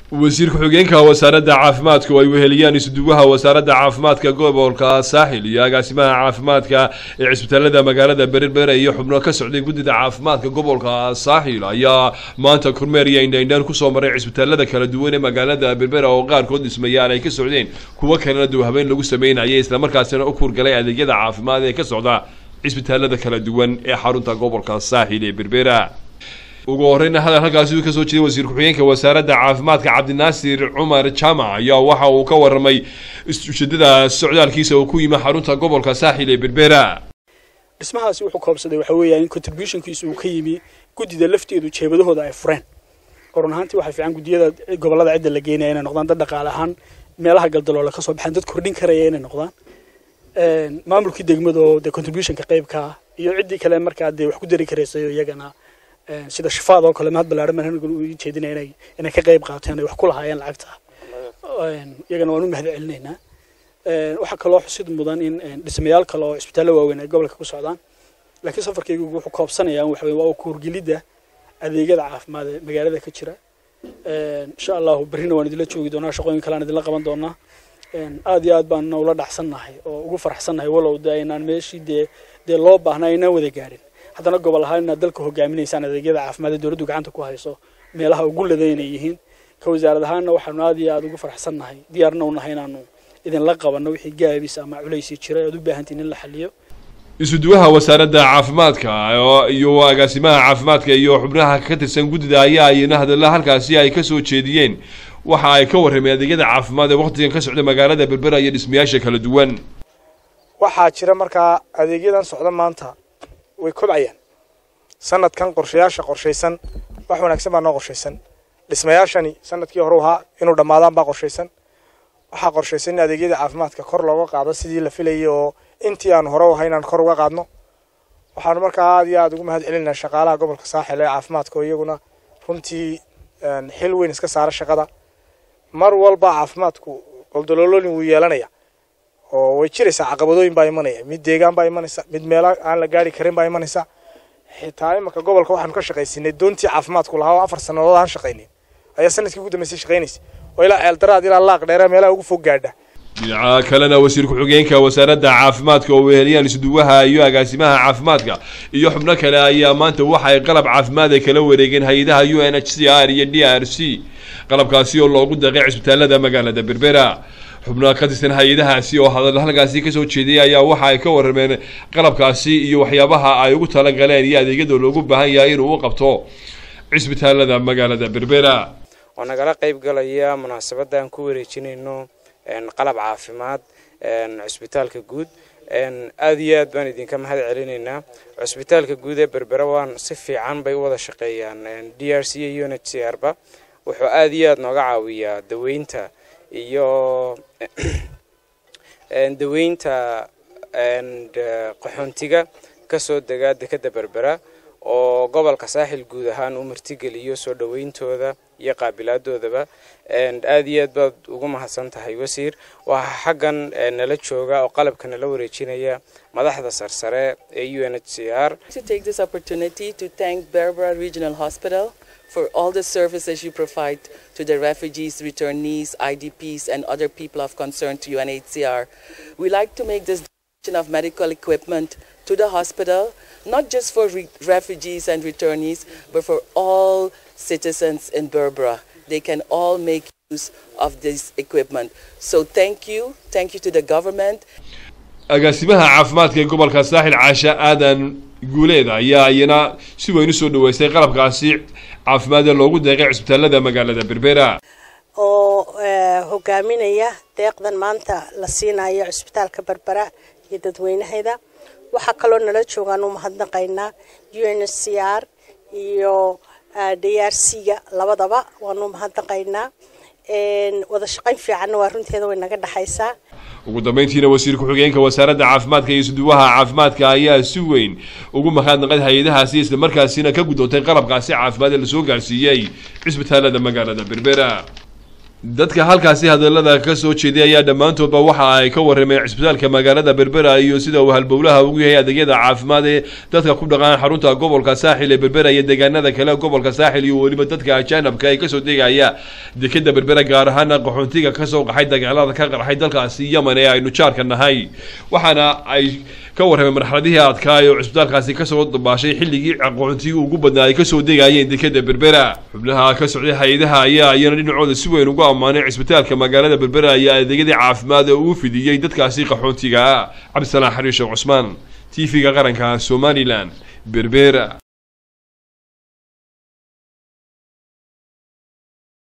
wasiir ku-xigeenka wasaaradda caafimaadka oo ay weheliyaan isuduwaha wasaaradda caafimaadka gobolka saaxil iyo agaasimaha caafimaadka ee cisbitaalada magaalada berbera iyo xubno ka socday guddida caafimaadka gobolka saaxil ayaa maanta kormeer iyo indhaindhaan kusoo maray cisbitaalada kala duwan ee magaalada berbera oo qaarkood dhismayaan ay ka socdeen kuwo kalena duwhabeen lagu sameynayay islamarkaasina u kurgalay adeegyada caafimaad ee ka socda cisbitaalada kala duwan ee xarunta gobolka saaxil ee berbera ugu horeyna hadal halkaasi uu kasoo jeeday wasiir ku-xigeenka wasaaradda caafimaadka cabdinaasir cumar jaamac ayaa waxa uu ka waramay ujeedada socdaalkiisa uu ku yimi xarunta gobolka saaxil ee berbera dhismahaasi wuxuu koobsaday waxa weeyaan in contributionkiisa uu ka yimi guddida lafteedu jeebadahooda ay fureen oo run ahaantii waxaa fiican guddiyada gobollada cidda la geynaya inay noqdaan dad dhaqaale ahaan meelaha galdaloola kasoo baxaan dad kordhin karaya inay noqdaan maamulkii degmada oo dee contributionka qaybka iyo ciddii kale markaa dee wax ku dari karaysayo iyagana sida shifaad oo kale mahad ballaaran baan anigu u jeedinaya inay inay ka qayb qaateen ay wax ku lahaayeen lacagta iyagana waan u mahad celinaynaa waxaa kaloo xusid mudan in dhismayaal kale oo isbitaallo waaweyn ay gobolka ku socdaan laakiin safarkaygu wuxuu koobsanayaa waxa weye waa kuurgelidda adeegyada caafimaad ee magaalada ka jira insha allahu berrina waan idinla joogi doonaa shaqooyin kalean idinla qaban doonaa aad iyo aad baan ula dhacsannahay oo ugu faraxsannahay walow de aynaan meeshii dee dee loo baahna aynaan wada gaadhin haddana gobol ahaan inaad dalka hogaaminaysaan adeegyada caafimaad ee dowladdu gacanta ku hayso meelaha ugu ladan inay yihiin ka wasaarad ahaanna waxaanu aad iyo aada ugu faraxsannahay diyaarna u nahay inaanu idinla qabanno wixii gaabis ama culaysi jira oad u baahantiin in la xaliyo isuduwaha wasaaradda caafimaadka iyo agaasimaha caafimaadka iyo xubnaha ka tirsan guddida ayaa ayna hadalla halkaasi ay kasoo jeediyeen waxa ay ka warrameen adeegyada caafimaad ee waqtigan ka socda magaalada berbera iyo dhismayaasha kala duwan waxaa jira markaa adeegyadan socda maanta way kobcayaan sanadkan qorshayaasha qorshaysan wax wanaagsan baa noo qorshaysan dhismayaashani sanadkii hore ahaa inuu dhammaadaan baa qorshaysan waxaa qorshaysan in adeegyada caafimaadka kor looga qaado sidii la filayay oo intii aan hore u ahay inaan kor uga qaadno waxaanu markaa aad iyo aada ugu mahad celinaa shaqaalaha gobolka saaxil ee caafimaadka oo iyaguna runtii xil weyn iska saara shaqada mar walba caafimaadku goldaloolooyin wuu yeelanaya oo way jiraysaa caqabadooyin baa imanaya mid deegaan baa imanaysa mid meelo aan la gaari karin baa imanaysa xitaa imanka gobolka waxaanu ka shaqaysinay doontii caafimaadku lahaa oo afar sannadood aan shaqaynin ayaa sanadkii ugu dambeysay shaqaynaysa oo ilaa ceeldaraad ilaa laaq dheera meelaha ugu fog gaadha dhinaca kalena wasiir ku-xigeenka wasaaradda caafimaadka oo weheliyaan isuduwaha iyo agaasimaha caafimaadka iyo xubno kale ayaa maanta waxa ay qalab caafimaad ay kala wareegeen hay-adaha u n h c r iyo d r c qalabkaasi oo loogu daqay cisbitaalada magaalada berbera xubnaha ka tirsan hay-adahaasi oo hadal halkaasi kasoo jeediyay ayaa waxa ay ka warrameen qalabkaasi iyo waxyaabaha ay ugu talagaleen iyo adeegyada loogu baahan yahay inuu u qabto cisbitaalada magaalada berbera oo nagala qayb galaya munaasabadan ku wareejinayno qalab caafimaad cusbitaalka guud aada iyo aad baan idinka mahad celinaynaa cusbitaalka guud ee berbera waan si fiican bay u wada shaqeeyaan d r c iyo un h c r ba wuxuu aada iyo aada nooga caawiyaa daweynta iyo daweynta qaxoontiga kasoo dega dekeda berbera oo gobolka saaxil guud ahaan u martigeliyo soo dhaweyntooda iyo qaabilaaddoodaba aad iyo aad baad ugu mahadsan tahay wasiir waxaa xaggan nala jooga oo qalabka nala wareejinaya madaxda sarsare ee u n h c r for all the services you provide to the refugees, returnees, IDPs, and other people of concern to UNHCR. We like to make this donation of medical equipment to the hospital, not just for re refugees and returnees, but for all citizens in Berbera. They can all make use of this equipment. So thank you. Thank you to the government. agaasimaha caafimaadka ee gobolka saaxil caasha aadan guuleed ayaa iyana si weyn usoo dhaweystay qalabkaasi caafimaad ee loogu deeqay cisbitaalada magaalada berbera oo hogaaminaya deeqdan maanta la siinayo cisbitaalka berbera iyo dadweynaheeda waxaa kaloo nala joogaan u mahadnaqaynaa u n h c r iyo d r c ga labadaba waanu mahadnaqaynaa wada shaqayn fiicanna waa runteeda way naga dhexaysaa ugu dambeyntiina wasiir ku-xigeenka wasaaradda caafimaadka iyo isuduwaha caafimaadka ayaa si weyn ugu mahadnaqay hay-adahaasi islamarkaasina ka guddootay qalabkaasi caafimaad ee lasoo gaarsiiyey cisbitaalada magaalada berbera dadka halkaasi hadalada ka soo jeeday ayaa dhammaantoodba waxa ay ka warrameen cisbitaalka magaalada berbera iyo sida uu halbowlaha ugu yahay adeegyada caafimaad ee dadka ku dhaqaan xarunta gobolka saaxil ee berbera iyo deegaanada kale gobolka saaxil iyo weliba dadka ajaanabka ay kasoo degaya dekeda berbera gaar ahaana qaxoontiga kasoo qaxay dagaalada ka qarxay dalkaasi yemen ee aynu jaarka nahay waxaana ay ka warrameen marxaladihii adkaay oo cisbitaalkaasi kasoo dabaashay xilligii qaxoontigii ugu badnaa ay kasoo degayeen dekeda berbera xubnaha ka socday hay-adaha ayaa iyana dhinacooda si weyn ugu ammaanay cisbitaalka magaalada berbera iyo adeegyadii caafimaad ee uu fidiyey dadkaasi qaxoontiga cabdisalaan xariir sheekh cusmaan t v-ga qaranka somalilan berbera